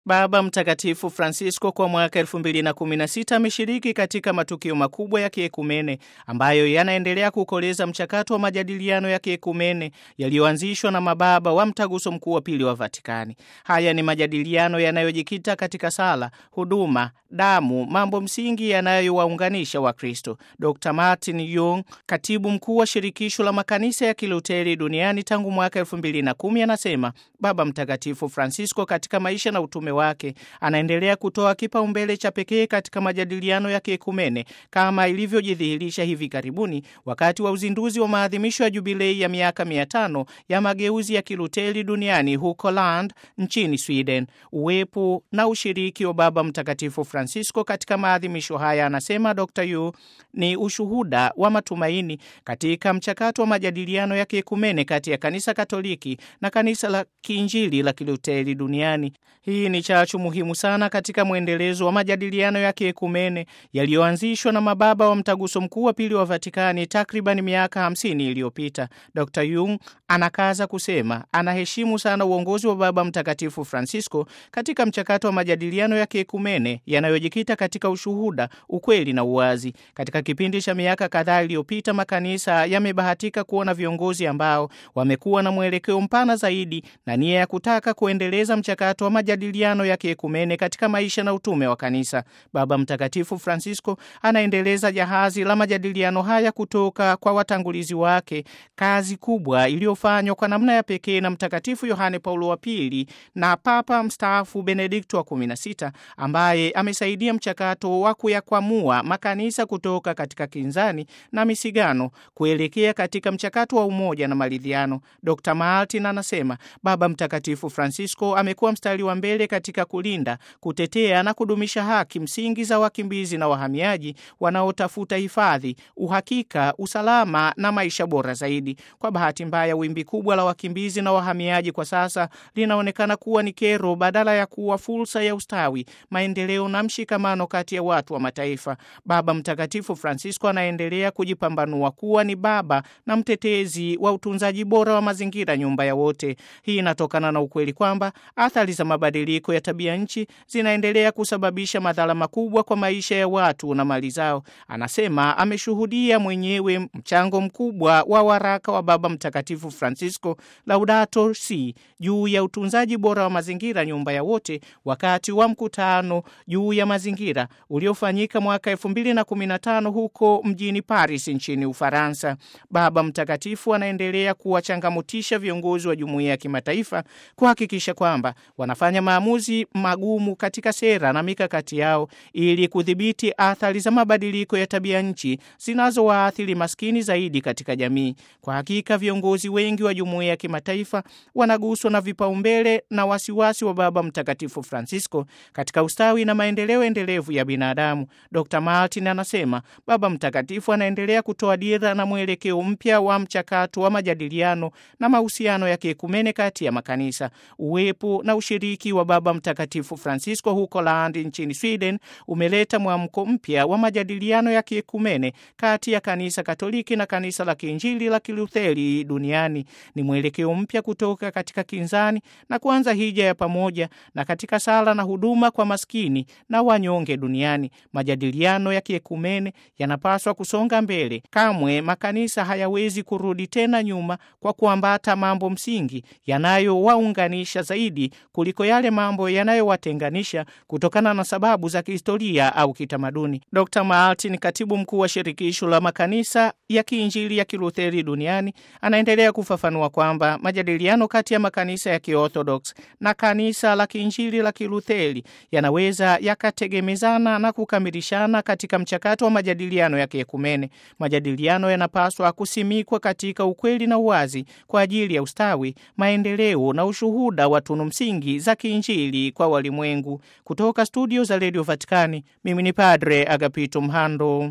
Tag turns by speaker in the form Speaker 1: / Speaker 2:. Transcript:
Speaker 1: Baba Mtakatifu Francisco kwa mwaka 2016 ameshiriki katika matukio makubwa ya kiekumene ambayo yanaendelea kukoleza mchakato wa majadiliano ya kiekumene yaliyoanzishwa na mababa wa Mtaguso Mkuu wa Pili wa Vatikani. Haya ni majadiliano yanayojikita katika sala, huduma, damu, mambo msingi yanayowaunganisha Wakristo. Dr Martin Young, katibu mkuu wa shirikisho la makanisa ya Kiluteri duniani tangu mwaka 2010, anasema Baba Mtakatifu Francisco katika maisha na utume wake anaendelea kutoa kipaumbele cha pekee katika majadiliano ya kiekumene kama ilivyojidhihirisha hivi karibuni wakati wa uzinduzi wa maadhimisho ya jubilei ya miaka mia tano ya mageuzi ya Kiluteri duniani huko Lund nchini Sweden. Uwepo na ushiriki wa Baba Mtakatifu Francisco katika maadhimisho haya, anasema Dr Yu, ni ushuhuda wa matumaini katika mchakato wa majadiliano ya kiekumene kati ya kanisa Katoliki na kanisa la kiinjili la Kiluteri duniani. Hii ni chachu muhimu sana katika mwendelezo wa majadiliano ya kiekumene yaliyoanzishwa na mababa wa Mtaguso Mkuu wa Pili wa Vatikani takriban miaka hamsini iliyopita. Dr Jung anakaza kusema anaheshimu sana uongozi wa Baba Mtakatifu Francisco katika mchakato wa majadiliano ya kiekumene yanayojikita katika ushuhuda, ukweli na uwazi. Katika kipindi cha miaka kadhaa iliyopita, makanisa yamebahatika kuona viongozi ambao wamekuwa na mwelekeo mpana zaidi na nia ya kutaka kuendeleza mchakato wa majadiliano ya kiekumene katika maisha na utume wa kanisa. Baba Mtakatifu Francisco anaendeleza jahazi la majadiliano haya kutoka kwa watangulizi wake, kazi kubwa iliyofanywa kwa namna ya pekee na Mtakatifu Yohane Paulo wa Pili na Papa mstaafu Benedikto wa 16 ambaye amesaidia mchakato wa kuyakwamua makanisa kutoka katika kinzani na misigano kuelekea katika mchakato wa umoja na maridhiano. Dr Martin anasema Baba Mtakatifu Francisco amekuwa mstari wa mbele katika kulinda, kutetea na kudumisha haki msingi za wakimbizi na wahamiaji wanaotafuta hifadhi, uhakika, usalama na maisha bora zaidi. Kwa bahati mbaya, wimbi kubwa la wakimbizi na wahamiaji kwa sasa linaonekana kuwa ni kero badala ya kuwa fursa ya ustawi, maendeleo na mshikamano kati ya watu wa mataifa. Baba Mtakatifu Francisco anaendelea kujipambanua kuwa ni baba na mtetezi wa utunzaji bora wa mazingira, nyumba ya wote. Hii inatokana na ukweli kwamba athari za mabadiliko ya tabia nchi zinaendelea kusababisha madhara makubwa kwa maisha ya watu na mali zao. Anasema ameshuhudia mwenyewe mchango mkubwa wa waraka wa Baba Mtakatifu Francisco Laudato Si juu ya utunzaji bora wa mazingira, nyumba ya wote, wakati wa mkutano juu ya mazingira uliofanyika mwaka 2015 huko mjini Paris nchini Ufaransa. Baba Mtakatifu anaendelea kuwachangamutisha viongozi wa jumuiya ya kimataifa kuhakikisha kwamba wanafanya maamuzi magumu katika sera na mikakati yao ili kudhibiti athari za mabadiliko ya tabia nchi zinazowaathiri maskini zaidi katika jamii. Kwa hakika viongozi wengi wa jumuiya ya kimataifa wanaguswa na vipaumbele na wasiwasi wa Baba Mtakatifu Francisco katika ustawi na maendeleo endelevu ya binadamu. Dr Martin anasema Baba Mtakatifu anaendelea kutoa dira na mwelekeo mpya wa mchakato wa majadiliano na mahusiano ya kiekumene kati ya makanisa. Uwepo na ushiriki wa Baba Mtakatifu Francisco huko Lund nchini Sweden umeleta mwamko mpya wa majadiliano ya kiekumene kati ya kanisa Katoliki na kanisa la Kiinjili la Kilutheri duniani. Ni mwelekeo mpya kutoka katika kinzani na kuanza hija ya pamoja na katika sala na huduma kwa maskini na wanyonge duniani. Majadiliano ya kiekumene yanapaswa kusonga mbele. Kamwe makanisa hayawezi kurudi tena nyuma kwa kuambata mambo msingi yanayowaunganisha zaidi kuliko yale mambo yanayowatenganisha kutokana na sababu za kihistoria au kitamaduni. Dr Martin, katibu mkuu wa shirikisho la makanisa ya kiinjili ya Kilutheri duniani, anaendelea kufafanua kwamba majadiliano kati ya makanisa ya Kiorthodox na kanisa la kiinjili la Kilutheri yanaweza yakategemezana na kukamilishana katika mchakato wa majadiliano ya kiekumene. Majadiliano yanapaswa kusimikwa katika ukweli na uwazi kwa ajili ya ustawi, maendeleo na ushuhuda wa tunu msingi za kiinjili kwa walimwengu. Kutoka studio za redio Vatikani, mimi ni Padre Agapito Mhando.